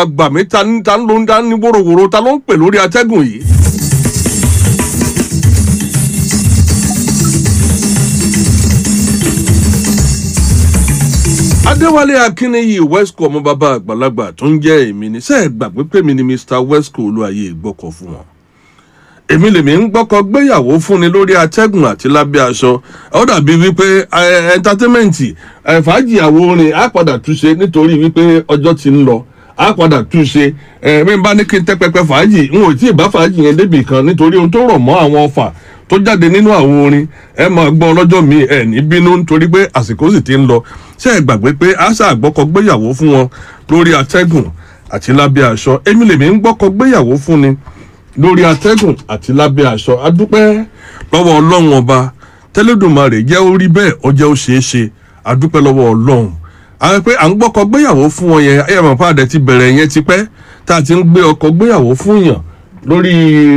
àgbà mi ta ní ta ló ń dá ní wóróworó ta ló ń pè lórí atẹ́gùn yìí. adéwálé akínníyì wesco ọmọ bàbá àgbàlagbà tó ń jẹ́ èmi ní sẹ́ẹ̀ gbàgbé pé mi ni mr wesco olúwayé ìgbọ́kọ̀ fún wọn èmi lèmi ń gbọ́kọ̀ gbéyàwó fúnni lórí atẹ́gùn àti lábẹ́ aṣọ ó dàbí wípé ẹ̀ńtátẹ́mẹ̀ǹtì fàájì àwo orin á padà túnṣe nítorí wípé ọjọ́ ti ń lọ á padà túnṣe ẹ̀mí bá ní kí n tẹ́ pẹpẹ fàájì n ò tí ì bá fàájì yẹn débì kan nítorí ohun tó rọ̀ mọ́ àwọn ọfà tó jáde nínú àwo orin ẹ máa gbọ́ ọlọ́jọ́ mi ẹ̀ ní bínú nítorí pé àsìkò sì ti ń lọ ṣé ẹ gbàgbé pé àṣà àgbọ́kọ̀ gbéyàwó fún wọn lórí atẹ́gùn àti lábẹ́ aṣọ èmi lèmi ń gbọ́kọ̀ gbéyàwó fúnni lórí atẹ́gùn àti lábẹ́ aṣọ adúpẹ́ lọ́wọ́ ọlọ́run ọba tẹ́lẹ̀dùnmarè jẹ́ ó rí bẹ́ẹ̀ ó jẹ́ ó ṣeé ṣe adúpẹ́ lọ́wọ́ ọlọ́run àwọn pé à ń gbọ́kọ̀ gbéyàwó fún wọn yẹn ayé àmọ́ pàdé ti bẹ̀rẹ̀ yẹn tipẹ́ tá a ti ń gbé ọkọ̀ gbéyàwó fún yàn lórí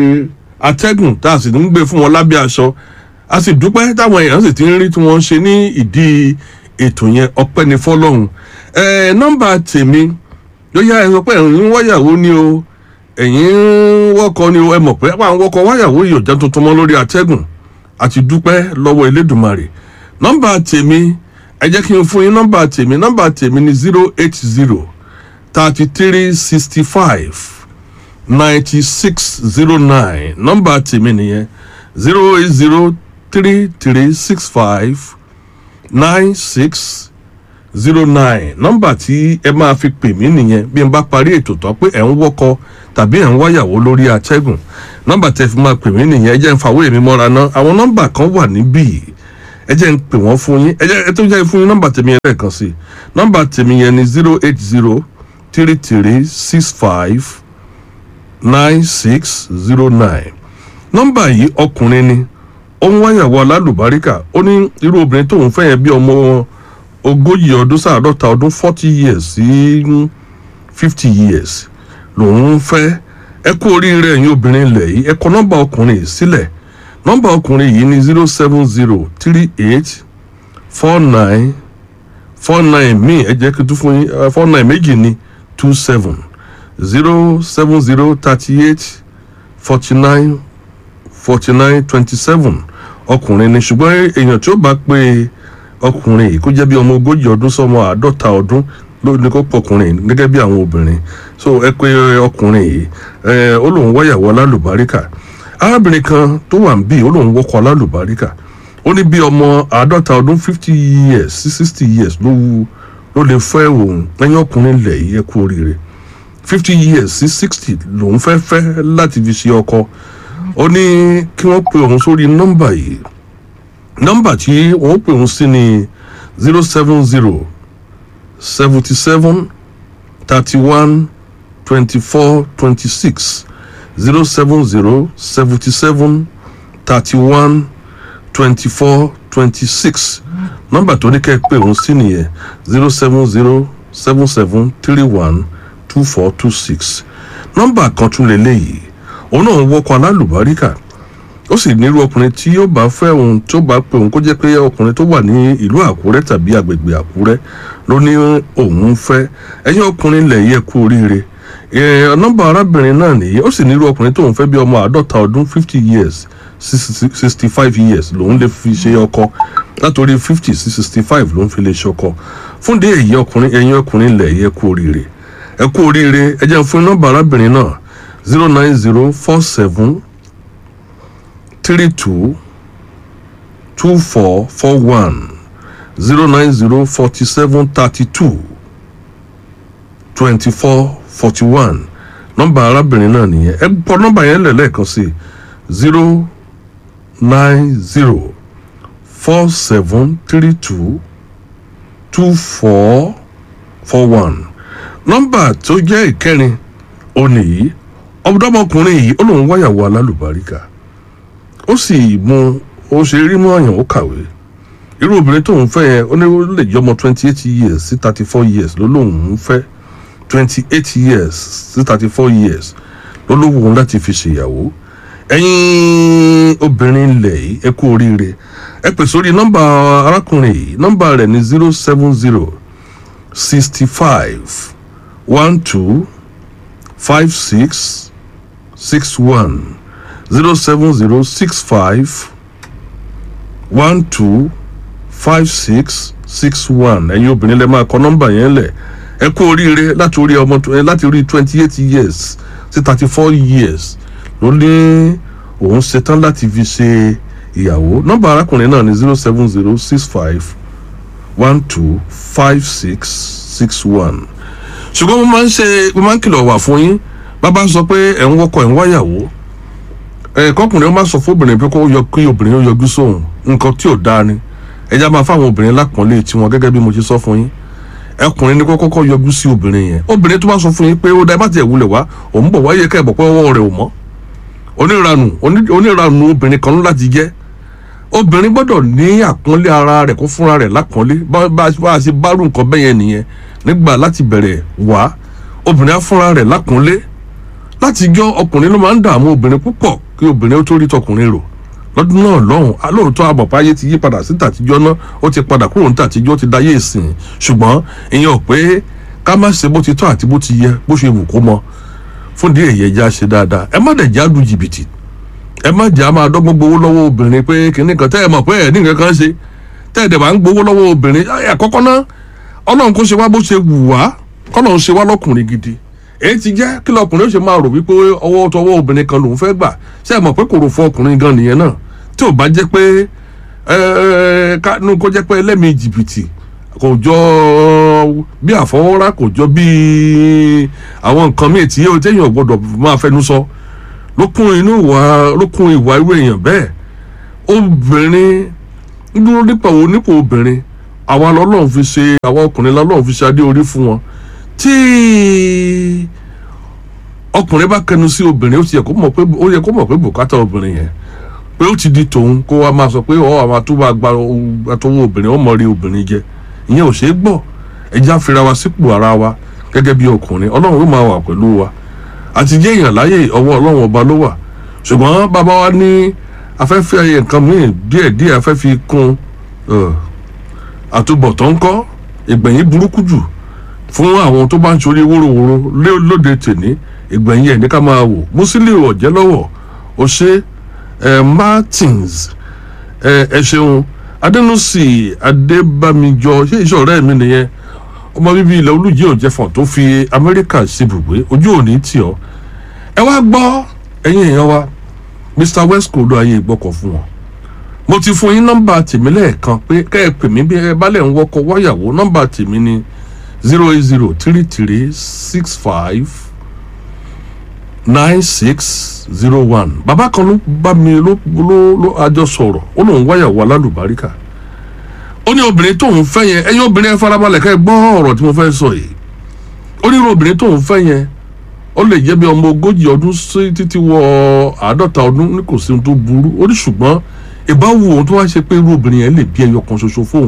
atẹ́gùn tá a sì ń gbé fún wọn lábẹ́ aṣọ a sì dúpẹ́ táwọn èèyàn sì ti ń rí tí wọ́n ń ṣe ní ìdí ètò yẹn ọpẹ́ ni fọlọ́run ẹ nọ́mbà tèmi ló yá ẹ sọ pé ẹ̀rín wáyàwó ni o ẹ̀yin wọ́kọ ni ẹ mọ̀ pé àwọn wọ́kọ wáyàwó yìí ò jẹ́ tuntun mọ́ lórí atẹ́gùn àti dúpẹ́ lọ́wọ́ elédùnmarè nọ́mbà tèmi ẹ jẹ́ kí n fún yín nọ́mbà tèmi nọ́mbà tèmi ni zero eight zero thirty three sixty five ninety six zero nine nọ́mbà tèmi nìyẹn zero eight zero three three six five nine six zero nine nọ́mbà tí ẹ máa fi pè mí nìyẹn bí n bá parí ètò tán pé ẹ ń wọ́kọ tàbí ẹ ń wáyàwó lórí atẹ́gùn nọ́mbà tẹ fi máa pè mí nìyẹn ẹ jẹ́ ń fàwé mi mọ́ra ná àwọn nọ́mbà kan wà níbí ẹ jẹ́ ń pè wọ́n fún yín ẹ jẹ́ ẹ tó jẹ́ fún yín nọ́mbà tèmi yẹn lẹ́ẹ̀kan sí nọ́mbà tèmi yẹn ni zero eight zero three three six five nine six zero nine nọ́mbà yìí ọkùnrin ni ó ń wáyàwó alálùbáríkà ó ní irú obìnrin tóun fẹ́ yẹn bí ọmọ wọn ogójì ọdún sáàdọ́ta ọdún forty years sí fifty years lòun ń fẹ́ ẹ kú oríire ẹ̀yin obìnrin ilẹ̀ yìí ẹ kọ nọ́mbà ọkùnrin yìí sílẹ̀ nọ́mbà ọkùnrin yìí ní zero seven zero three eight four nine four nine míì ẹ jẹ́ kí n tún fún yín four nine méjì ní two seven zero seven zero thirty eight forty nine forty nine twenty seven ọkùnrin ni ṣùgbọ́n èèyàn tí ó bá pé ọkùnrin yìí kó jẹ́ bí ọmọ ogójì ọdún sọmọ àádọ́ta ọdún ló ní kó pọkùnrin gẹ́gẹ́ bí àwọn obìnrin so ẹ pé ọkùnrin yìí ẹ ó lóun wáyàwó alálùbáríkà arábìnrin kan tó wà ń bí ó lóun wọkọ̀ alálùbáríkà ó ní bí ọmọ àádọ́ta ọdún fifty years sí sixty years ló wu ló lè fẹ́ òun ẹ̀yìn ọkùnrin lẹ̀ yìí ẹ kú oríire fifty years sí sixty lòun fẹ́ fẹ́ láti fi ṣe ọkọ ó ní kí wọ́n pe òun sórí nọ́mbà yìí nọ́mbà tí wọ́n pè òun sí ni zero seven zero seventy seven thirty one twenty four twenty six zero seven zero seventy seven thirty one twenty four twenty six nọ́mbà tó ní kẹ́ ẹ pé òun sí nìyẹn zero seven zero seven seven three one two four two six nọ́mbà kan tún lè léyìí òun náà ń wọ́kọ̀ alálùbáríkà ó sì nírú ọkùnrin tí yóò bá fẹ́ òun tó bá pé òun kó jẹ́ pé ọkùnrin tó wà ní ìlú àkúrẹ́ tàbí agbègbè àkúrẹ́ ló ní òun fẹ́ ẹ̀yin ọkùnrin lẹ̀ yẹ kú oríire nọ́mbà arábìnrin náà nìyí ó sì nírú ọkùnrin tóun fẹ́ bí ọmọ àádọ́ta ọdún fifty years sixty five years lòun lè fi ṣe ọkọ látòrí fifty sí sixty five lòun fi lè ṣe ọkọ fún dé èyí ọkùnrin ẹ̀yin ọkùnrin lẹ̀ yẹ kú oríire ẹ kú oríire ẹ jẹ́ fún nọ́mbà arábìnrin náà zero nine zero four seven three two two four four one zero nine zero forty seven thirty two twenty four forty one nọ́mbà arábìnrin náà nìyẹn ẹ pọ nọ́mbà yẹn lẹ̀ lẹ́ẹ̀kan sí zero nine zero four seven three two two four four one nọ́mbà tó jẹ́ ìkẹrin ó nìyí ọmọdọ́mọkùnrin yìí ó lóun wáyàwó alálùbáríkà ó sì mú ó ṣe rí mú àyàn ó kàwé irú obìnrin tóun fẹ́ yẹn ó ní ó lè jẹ́ ọmọ twenty eight years sí thirty four years ló lóun ń fẹ́ twenty eight years sí thirty four years ló ló wù ú láti fi ṣèyàwó ẹ̀yin obìnrin ilẹ̀ yìí ẹ kú oríire ẹ pè sórí nọ́mbà arákùnrin yìí nọ́mbà rẹ̀ ní zero seven zero sixty five one two five six six one zero seven zero six five one two five six six one ẹ̀yin obìnrin lè máa kọ nọ́mbà yẹn lẹ̀ ẹ kú oríire láti orí ọmọ tó- ẹ, láti orí twenty eight years sí thirty four years ló ní òun ṣetán láti fi ṣe ìyàwó nọ́mbà arákùnrin náà ní zero seven zero six five one two five six six one ṣùgbọ́n mo máa ń ṣe mo máa ń kìlọ̀ wà fún yín bàbá sọ pé ẹ̀ ń wọ́kọ̀ ẹ̀ ń wáyàwó ẹ̀ kọkùnrin ó máa sọ fóbìnrin pé kó yọ kí obìnrin ó yọjú sóhun nǹkan tí ò dáa ni ẹja máa fáwọn obìnrin lápọ̀nlé tiwọn gẹ́gẹ́ bí mo ṣe sọ fún yín ẹkùnrin ní kó kọ́kọ́ yọjú sí obìnrin yẹn obìnrin tó bá sọ fún yín pé ó dá ẹ má tiẹ̀ wulẹ̀ wá òun bọ̀ wáyé kẹ́ ẹ̀ bọ̀ pé ọwọ́ rẹ̀ ò mọ́ oníranù oní- oníranù obìnrin kan ló láti jẹ́ obìnrin gbọ́dọ̀ ní àpọ́nlé ara rẹ̀ kó fúnra rẹ̀ lápọ́nlé bá bá bá a ṣe bárù nǹkan bẹ́yẹn nìyẹn nígbà láti bẹ̀rẹ̀ wá obìnrin á fúnra rẹ̀ lápọ́nlé láti jọ ọkùnrin ló máa ń dààmú obìnrin púpọ̀ kí obìnrin ó tó rí tọkùnrin rò lọ́dún náà lọ́hùn alóòótọ́ àbọ̀pá ayé ti yí padà sí tàtijọ́ náà ó ti padà kúrò ní tàtijọ́ ó ti dayé ìsìn ṣùgbọ́n ìyẹn ò pé ká má ṣe bó ti tọ́ àti bó ti yẹ bó ṣe wù kó mọ fún díẹ̀ yẹ já ṣe dáadáa ẹ má dẹ̀ já lu jìbìtì ẹ má jà máa dọ́gbọ́n gbowó lọ́wọ́ obìnrin pé kìnnì kan tẹ́ ẹ mọ̀ pé ẹ̀ ní nǹkan kan ṣe tẹ́ ẹ dẹ̀ máa ń gbowó lọ́wọ́ obìnrin ẹ àkọ́kọ́ náà ọlọ́run kó ṣe wá bó ṣe wù wá kọ́lọ́run ṣe wá lọ́kùnrin gidi èyí ti jẹ́ kí lọkùnrin ó ṣe máa rò wípé ọwọ́ tọwọ́ obìnrin kan lòún fẹ́ gbà ṣé ẹ mọ̀ pé kò rò fún ọkùnrin gan nìyẹn náà tí ò bá jẹ́ pé ẹ kánú kó jẹ́ pé ẹlẹ́mìí jìbìtì kò jọ bí àfọwọ́rá kò jọ bí àwọn nǹkan míì tí yóò téèyàn gbọ́dọ̀ máa fẹnu sọ ló kún inú ìwà ló kún ìwà irú èèyàn bẹ́ẹ̀ obìnrin ń dúró nípa wo nípò obìnrin àwa lọ́lọ́run fi ṣe àwa ọkùnrin lọ́lọ́run fi ṣe adé orí fún wọn tí ọkùnrin bá kẹnu sí obìnrin ó ti yẹ kó mọ̀ pé ó yẹ kó mọ̀ pé bùkátà obìnrin yẹn pé ó ti di tòun kó wa máa sọ pé ọ àwọn tó bá gba àtọwọ́ obìnrin ó mọ̀ rí obìnrin jẹ ìyẹn ò ṣeé gbọ́ ẹja fira wa sípò ara wa gẹ́gẹ́ bí ọkùnrin ọlọ́run ó máa wà pẹ̀lú wa àti jẹ́ èèyàn láyè ọwọ́ ọlọ́run ọba ló wà ṣùgbọ́n bàbá wa ní afẹ́fẹ́ ayé nǹkan míì díẹ̀díẹ̀ afẹ́ fi kún àtúbọ̀tán ńkọ́ ìgbẹ̀yìn burúkú jù fún àwọn tó bá ń sori wóróworó lóde tèní ìgbẹ̀yìn ẹ̀ ní ká máa wò Musiliu Ọ̀jẹ́lọ́wọ̀ ó ṣe ẹ Martins ẹ ẹ ṣeun Adẹnusì Adébámijọ ṣé iṣẹ́ ọ̀rẹ́ mi nìyẹn ọmọ bíbí ilẹ̀ olùjẹ́ òjẹ̀fọ̀n tó fi Amẹ́ríkà ṣebùgbé ojú òní tì ọ́ ẹ wá gbọ́ ẹ̀yin èèyàn wa Mr Wesco ló ayé ìgbọ́kọ̀ fún wọn mo ti fún yín nọ́mbà tèmi lẹ́ẹ̀kan pé kẹ́ ẹ pè mí bí ẹ bá lẹ̀ ń wọkọ̀ wáyàwó nọ́mbà tèmi ni zero eight zero three three six five nine six zero one bàbá kan ló bá mi ló ló ló àjọ sọ̀rọ̀ ó lóun wáyàwó alálùbáríkà ó ní obìnrin tóun fẹ́ yẹn ẹ̀yin obìnrin ẹ farabalẹ̀ kẹ́ ẹ gbọ́ ọ̀rọ̀ tí mo fẹ́ sọ yìí ó ní irú obìnrin tóun fẹ́ yẹn ó lè jẹ́ bí ọmọ ogójì ọdún sí títí wọ àádọ́ta ọdún ní kò sí ohun tó burú ó ní ṣùgbọ́n ìbáwò ohun tó wá ṣe pé irú obìnrin yẹn lè bí ẹyọ kan ṣoṣo fóun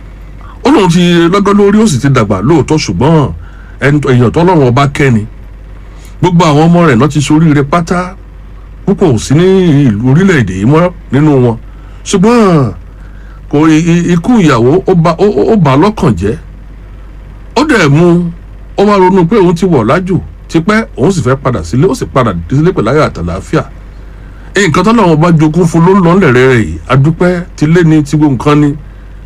ó lóun ti lọ́gọ́ lórí ó sì ti dàgbà lóòótọ́ ṣùgbọ́n èèyàn tó lọ́rùn ọba kẹ́ni gbogbo àwọn ọmọ rẹ̀ náà ti ṣoríire pátá púpọ̀ ò sí ní ìlú orílẹ̀-èdè yìí mọ́ nínú wọn ṣùgbọ́n kò ikú ìyàwó ó bà lọ́kàn jẹ́ ó dẹ̀ mú ó wá ronú pé òun ti wọ̀ lájò tipẹ́ òun sì fẹ́ padà sílé ó sì padà sílé pẹ̀lú ayọ̀ àtàlàáfíà nǹkan tó lọ́wọ́ bá jogún fún ló ń lọ lẹ̀rẹ̀ rẹ̀ yìí adúpẹ́ ti lé ní ti gbogbo nǹkan ni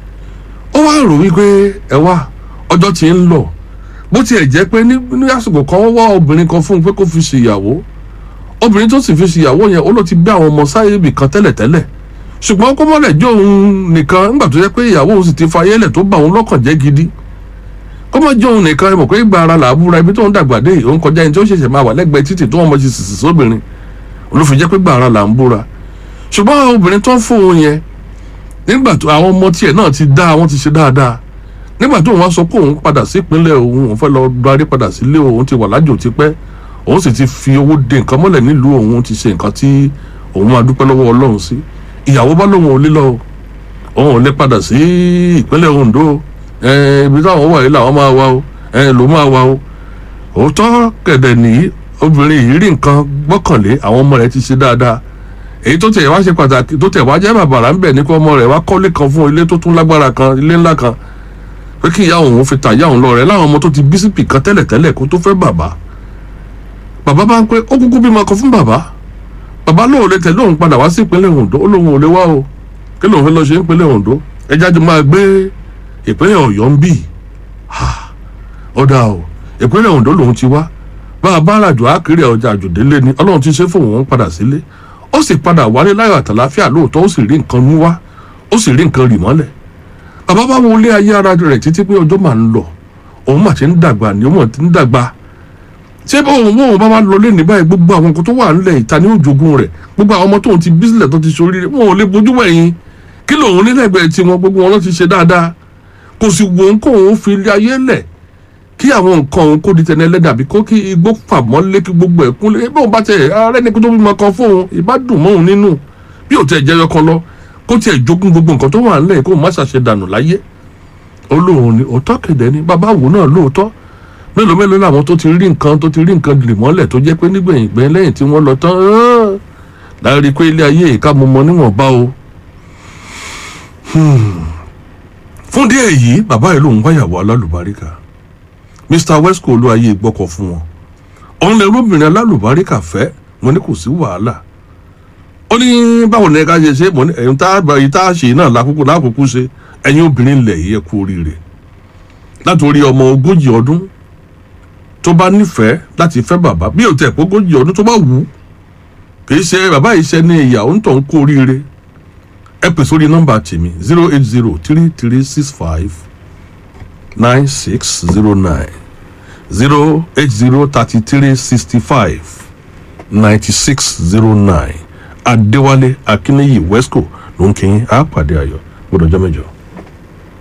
ó wá rò wípé ẹ wá ọjọ́ tí ń lọ bó tiẹ̀ jẹ́ pé ní àsìkò kan wọ́n wá obìnrin kan fún un pé kó fi ṣèyàwó obìnrin tó sì fi ṣèyàwó yẹn ó ló ti bí àwọn ọmọ sáyé ibì kan tẹ́lẹ̀tẹ́lẹ̀ ṣùgbọ́n kó mọ́lẹ̀ jó òun nìkan nígbà tó jẹ́ pé ìyàwó òun sì ti fa ayélẹ̀ tó bà òun lọ́kàn jẹ́ gidi kó mọ́ jó òun nìkan ẹ mọ̀ pé ìgbà ara làbúra ibi tó ń dàgbà dé òun kọjá ẹni tó ṣẹ̀ṣẹ̀ máa wà lẹ́gbẹ̀ẹ́ títì tó wọ́n mọ̀ sí sìsì sóbìnrin olófin jẹ́ pé ìgbà ara là ń búra ṣùgbọ́n obìnrin tó ń fún òun yẹn nígbà tó àwọn ọmọ tiẹ̀ náà ti dá àwọn ti ṣe dáadáa nígbà tó wọ́n sọ pé òun padà sí ìpínlẹ̀ òun òun fẹ́ lọ darí padà sílé òun ti wà lájò tipẹ́ òun sì ti fi owó de nǹkan mọ́lẹ̀ nílùú òun ti ṣe nǹkan tí òun máa dúpẹ́ lọ́wọ́ ọlọ́run sí ìyàwó bá lóun ò lè lọ òun ò lè padà sí ìpínlẹ̀ Ondo ibi táwọn wà yìí làwọn máa wá o ló máa wá o òótọ́ kẹ̀dẹ̀ nìyí obìnrin yìí rí nǹkan gbọ́kànlé àwọn ọmọ rẹ̀ ti ṣe dáadáa èyí tó tẹ̀ wá ṣe pàtàkì tó tẹ̀ wá jẹ́ bàbàrà ń bẹ̀ ní kó ọmọ rẹ̀ wá kọ́lé kan fún ilé tó tún lágbára kan ilé ńlá kan pé kí ìyá òun fi ta ìyá òun lọ rẹ̀ láwọn ọmọ tó ti bí sípì kan tẹ́lẹ̀tẹ́lẹ̀ kó tó fẹ́ bàbá bàbá bá ń pé ó kúkú bímọ kan fún bàbá bàbá lóun lè tẹ̀lé òun padà wá sí ìpínlẹ̀ Ondo ó lóun ò lè wá o kí lóun fẹ́ lọ ṣe ìpínlẹ̀ Ondo ẹjá jọ máa gbé ìpínlẹ̀ Ọ̀yọ́ ń bì ó dáa o ìpínlẹ̀ Ondo lòun ti wá bá a bá ràjò àkèrè ọjà àjòdélé ni Ọlọ́run ti ṣe fóun òun padà sílé ó sì padà wálé láyọ̀ àtàláfíà lóòótọ́ ó sì rí nǹkan mú wá ó sì rí nǹkan rì mọ́lẹ̀ bàbá bá wo ilé ayé ara rẹ̀ títí pé ọjọ́ máa ń lọ òun mà ti ń dàgbà ni òun ti ń dàgbà ṣé bóun bóun bá wá lọ lé ní báyìí gbogbo àwọn nǹkan tó wà nílẹ̀ ìta ní òjògùn rẹ̀ gbogbo àwọn ọmọ tóun ti bísílẹ̀ tó ti sórí rẹ̀ wọn ò lè bójú wẹ̀yìn kí lòun nílẹ̀gbẹ̀ẹ́ tí wọn gbogbo wọn ló ti ṣe dáadáa kò sì wò ó kóun fi ilé ayé lẹ̀ kí àwọn nǹkan òun kó di tẹ̀lé ẹlẹ́dàá bí kó kí igbó fàmọ́lé kí gbogbo ẹ̀ kúnlé bóun bá tẹ̀ ààrẹ ní kó tó bímọ kan fóun ìbá dùn mọ́ òun nínú bí ò tẹ̀ jẹyọ kan lọ kó tiẹ̀ jogún gbogbo nǹkan tó wà nílẹ̀ kó má ṣàṣe dànù láyé olóhùn ni òótọ́ kẹ̀dẹ́ ni bàbá wò náà lóòótọ́ mélòó mélòó làwọn tó ti rí nǹkan tó ti rí nǹkan lè mọ́lẹ̀ tó jẹ́ pé nígbẹ̀yìn gbẹ̀yìn lẹ́yìn tí wọ́n lọ tán láàrin pé ilé ayé ìka mo mọ níwọ̀nba o. fún díẹ̀ yìí bàbá yìí lòun wáyàwó alálùbáríkà Mr Wesco olúwayé gbọ́kọ̀ fún wọn òun lè róbìnrin alálùbáríkà fẹ́ mo ní kò sí wàhálà ó ní báwo ni ká ṣe ṣe mo ní ẹ̀yin tá a ṣe náà lákòókò lákòókò ṣe ẹ̀yin obìnrin ilẹ̀ yìí ẹ kú oríire látòrí ọmọ ogójì ọdún tó bá nífẹ̀ẹ́ láti fẹ́ bàbá bí òtẹ̀ pé ogójì ọdún tó bá wù ú kì í ṣe bàbá yìí ṣe ní ìyàwó ń tàn kú oríire ẹ pè sórí nọ́mbà tèmi zero eight zero three three six five nine six zero nine zero eight zero thirty three sixty five ninety six zero nine Adéwálé Akínníyì Wesco ló ń kí yín á pàdé ayọ̀ gbọ́dọ̀ jọ́ mẹ́jọ.